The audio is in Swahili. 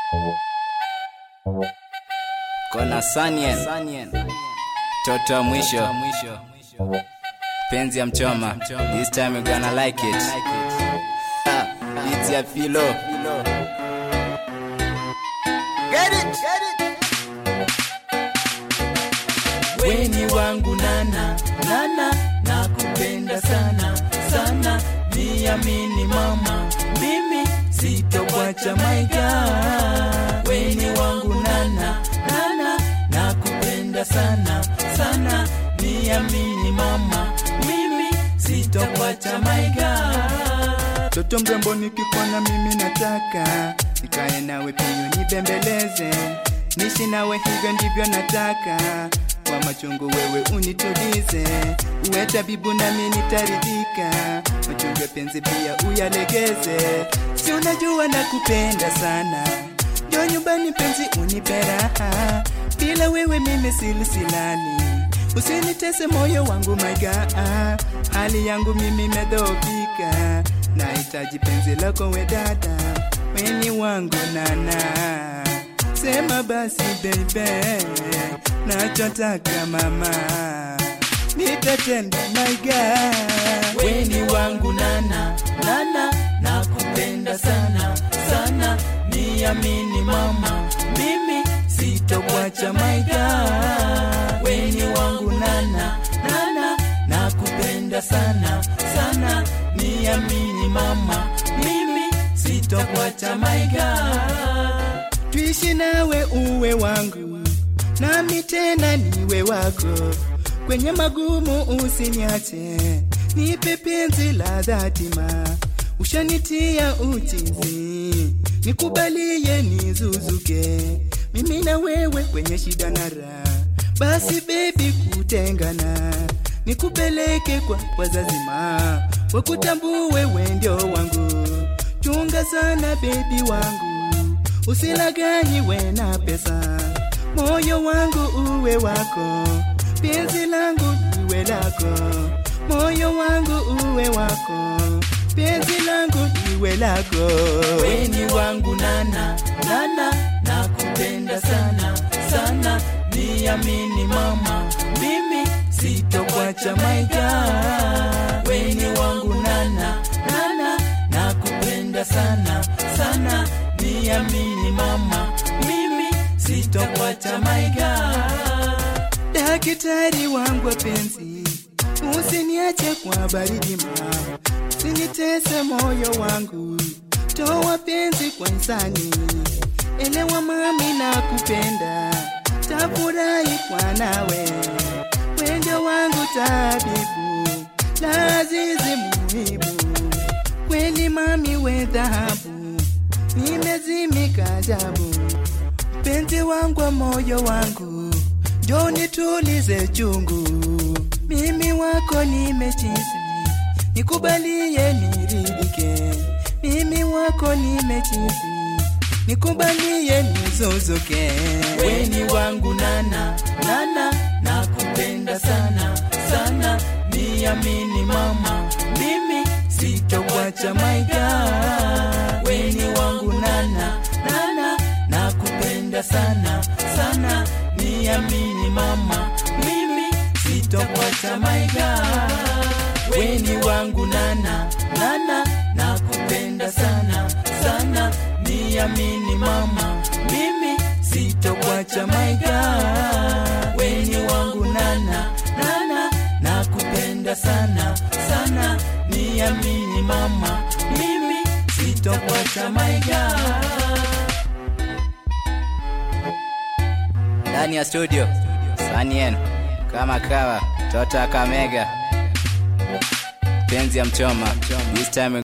kona sanien toto wa mwisho penzi ya mchoma this time you gonna like it Ha, beats ya filo Get it, get it. weni wangu nana nana nakupenda sana sana niamini mama mimi sitokwacha maiga weni wangu nana nana nakupenda sana sana niamini mama mimi sitokwacha maiga Toto mrembo nikikona mimi nataka nikae nawe pia nibembeleze, nishi nawe hivyo ndivyo nataka. Kwa machungu wewe unitulize, uwe tabibu nami nitaridhika. Machungu ya penzi pia uyalegeze, si unajua nakupenda sana. Jo nyumbani penzi unipe raha, bila wewe mimi silisilali. Usinitese moyo wangu my God, hali yangu mimi imedhoofika, nahitaji penzi lako we dada, weni wangu nana, sema basi baby, nachotaka mama, nitatenda my God. weni wangu nana nana nakupenda sana sana niamini mama mimi sitokwacha maiga weni wangu nana nana nakupenda sana sana niamini mama mimi sitokwacha maiga tuishi nawe uwe wangu, nami tena niwe wako. Kwenye magumu usiniache, nipe penzi la dhatima, ushanitia uchizi, nikubalie nizuzuke, mimi na wewe kwenye shida na raha. Basi baby, kutengana nikupeleke kwa wazazima, wakutambue wewe ndio wangu. Chunga sana bebi wangu, usilaganyiwe na pesa, moyo wangu uwe wako, penzi langu liwe lako, moyo wangu uwe wako, penzi langu liwe lako. weni wangu nana nana nakupenda sana sana niamini mama mimi sitokwacha maiga weni wangu nana nana nakupenda sana sana niamini mama mimi sitokwacha maiga Daktari wangu wa penzi, usiniache kwa baridi ma, usinitese moyo wangu, toa penzi kwa insani, elewa mami na kupenda, tafurahi kwa nawe, wendo wangu tabibu, lazizi muhibu, kweli mami we dhahabu, nimezimika ajabu penzi wangu wa moyo wangu, njoo nitulize chungu, mimi wako nimechizi, nikubalie niridhike, mimi wako nimechizi, nikubalie nizuzuke. weni wangu nana nana nakupenda sana sana niamini mama mimi sitokwacha maiga weni wangu nana nana nakupenda sana sana niamini mama mimi sitokwacha maiga weni wangu nana nana nakupenda sana sana niamini mama mimi sitokwacha maiga weni wangu nana nana nakupenda sana sana niamini mama mimi sitokwacha maiga ndani ya studio sanien kama kawa tota kamega penzi ya mchoma this time